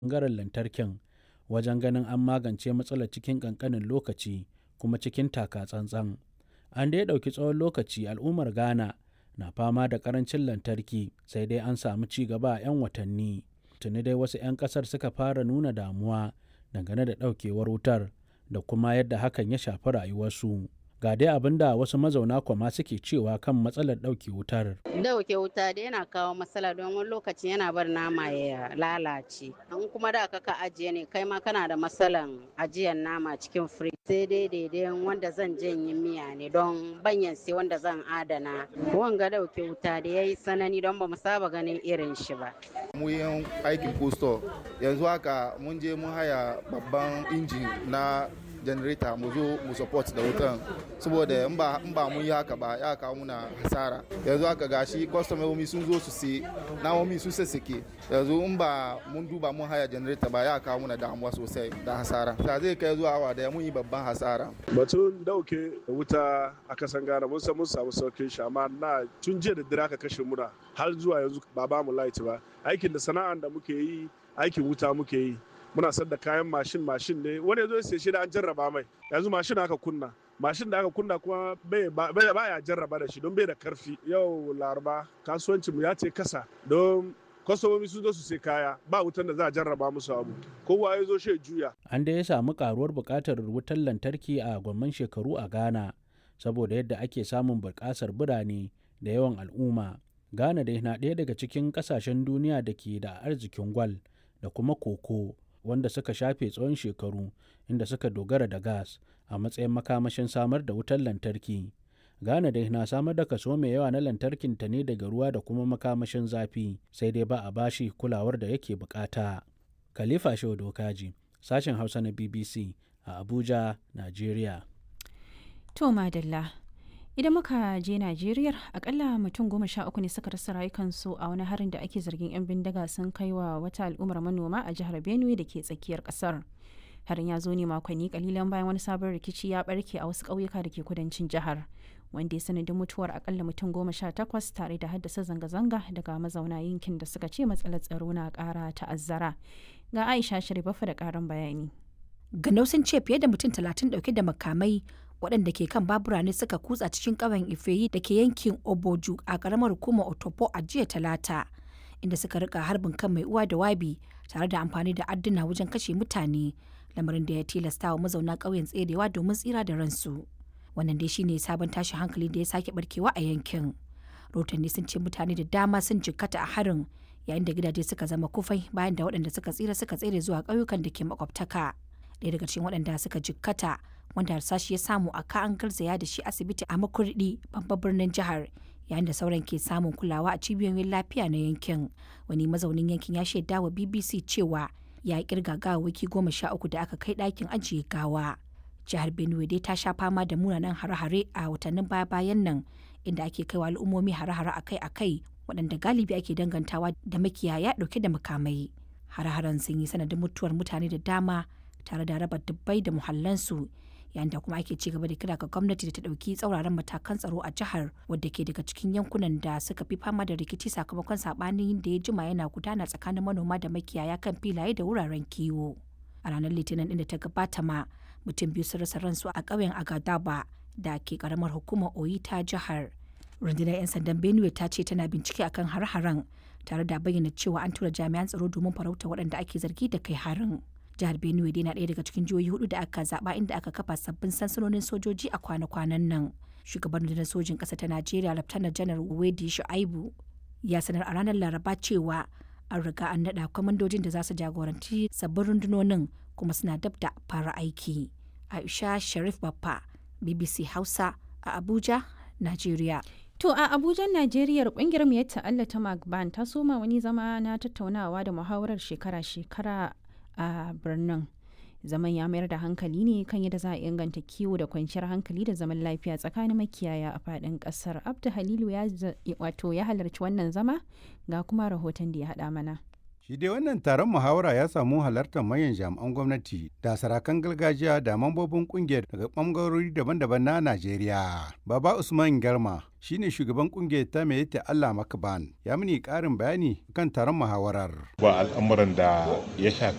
ɓangaren lantarkin wajen ganin an magance matsalar cikin ƙanƙanin lokaci kuma cikin taka tsantsan. An dai ɗauki tsawon lokaci al'ummar Ghana na fama da ƙarancin lantarki sai dai an samu ci gaba a 'yan watanni. Tuni dai wasu 'yan ƙasar suka fara nuna damuwa dangane da ɗaukewar wutar da kuma yadda hakan ya shafi rayuwarsu. Ga dai abin da wasu mazauna kwama suke cewa kan matsalar ɗauke wutar. Dauke wuta da yana kawo matsala don wani lokaci yana bar nama ya lalace. In kuma da ka ajiye ne kai ma kana da matsalan ajiyar nama cikin firij. Sai dai daidai wanda zan janye miya ne don banyan sai wanda zan adana. Wanga dauke wuta da ya yi sanani don ba mu saba ganin irin shi ba. Mu yin aikin kusto yanzu haka mun je mun haya babban injin na janareta mu zo mu support da wutan saboda in ba in ba mun yi haka ba ya kawo muna hasara yanzu haka gashi kwastomomi sun zo su sai namomi sun sassake yanzu in ba mun duba mun haya janareta ba ya kawo muna damuwa sosai da hasara ta zai kai zuwa awa da mun yi babban hasara batun dauke wuta a kasan Ghana mun san mun samu saukin shi amma na tun jiya da dare aka kashe muna har zuwa yanzu ba ba mu light ba aikin da sana'an da muke yi aikin wuta muke yi muna sayar da kayan mashin mashin ne wani zo sai shi da an jarraba mai yanzu mashin aka kunna mashin da aka kunna kuma bai ya jarraba da shi don bai da karfi yau laraba kasuwancin mu ya ce kasa don kwastomomi sun zo su sai kaya ba wutan da za a jarraba musu abu kowa ya zo shi juya An dai samu karuwar buƙatar wutar lantarki a gwamman shekaru a Ghana saboda yadda ake samun buƙasar birane da yawan al'umma. Ghana dai na ɗaya daga cikin ƙasashen duniya da ke da arzikin gwal da kuma koko wanda suka shafe tsawon shekaru inda suka dogara da gas a matsayin makamashin samar da wutar lantarki. Ghana dai na samar da kaso mai yawa na lantarkin ta ne daga ruwa da kuma makamashin zafi sai dai ba a bashi kulawar da yake bukata. Khalifa Shehu Dokaji, sashen Hausa na BBC a Abuja, Najeriya. To madalla. Idan muka je Najeriya akalla mutum goma sha uku ne suka rasa rayukansu a wani harin da ake zargin 'yan bindiga sun kai wa wata al'ummar manoma a jihar Benue da ke tsakiyar kasar. Harin ya zo ne makonni kalilan bayan wani sabon rikici ya barke a wasu ƙauyuka da ke kudancin jihar. Wanda ya sanadin mutuwar akalla mutum goma sha takwas tare da haddasa zanga-zanga daga mazauna yankin da suka ce matsalar tsaro na ƙara ta'azzara. Ga Aisha Sharifafa da ƙarin bayani. Ganau sun ce fiye da mutum talatin ɗauke da makamai waɗanda ke kan babura ne suka kutsa cikin ƙauyen ifeyi da ke yankin oboju a ƙaramar hukumar otopo a jiya talata inda suka rika harbin kan mai uwa da wabi tare da amfani da adduna wajen kashe mutane lamarin da ya tilasta wa mazauna ƙauyen tserewa domin tsira da ransu wannan dai shine sabon tashin hankali da ya sake barkewa a yankin rotanni sun ce mutane da dama sun jikkata a harin yayin da gidaje suka zama kufai bayan da waɗanda suka tsira suka tsere zuwa ƙauyukan da ke makwabtaka ɗaya daga cikin waɗanda suka jikkata wanda harsashi ya samu a ka an garzaya da shi asibiti a makurdi babban birnin jihar yayin da sauran ke samun kulawa a cibiyoyin lafiya na yankin wani mazaunin yankin ya shaida wa bbc cewa ya kirga gawawaki goma sha uku da aka kai ɗakin ajiye gawa jihar benue dai ta sha fama da munanan hare-hare a watannin baya-bayan nan inda ake kaiwa al'ummomi hare-hare akai-akai waɗanda galibi ake dangantawa da makiyaya ɗauke da makamai hare-haren sun yi sanadin mutuwar mutane da dama tare da raba dubbai da muhallansu yayin da kuma ake ci gaba da kira ga gwamnati da ta ɗauki tsauraran matakan tsaro a jihar wadda ke daga cikin yankunan da suka fi fama da rikici sakamakon saɓanin da ya jima yana gudana tsakanin manoma da makiyaya kan filaye da wuraren kiwo a ranar litinin inda ta gabata ma mutum biyu sun rasa ransu a ƙauyen agadaba da ke karamar hukumar oyi ta jihar rundunar 'yan sandan benue ta ce tana bincike akan har-haren tare da bayyana cewa an tura jami'an tsaro domin farauta waɗanda ake zargi da kai harin jihar benue dai na ɗaya daga cikin jihohi hudu da aka zaba inda aka kafa sabbin sansanonin sojoji a kwana-kwanan nan shugaban rundunar sojin ƙasa ta najeriya laftanar janar wedi shu'aibu ya sanar a ranar laraba cewa an riga an naɗa kwamandojin da za su jagoranci sabbin rundunonin kuma suna dab da fara aiki aisha sharif baffa bbc hausa a abuja najeriya To a Abuja, Najeriya kungiyar mu ta Allah ta Magban ta soma wani zama na tattaunawa da muhawarar shekara-shekara a birnin zaman ya mayar da hankali ne kan yadda za a inganta kiwo da kwanciyar hankali da zaman lafiya tsakanin makiyaya a fadin kasar abdu halilu ya wato ya halarci wannan zama ga kuma rahoton da ya haɗa mana Shi dai wannan taron muhawara ya samu halartar manyan jami'an gwamnati da sarakan gargajiya da mambobin kungiyar daga ɓangarori daban-daban na Najeriya. Baba Usman Garma shine shugaban kungiyar ta mai ta Allah Makaban ya mini ƙarin bayani kan taron muhawarar. Ba al'amuran da ya shafi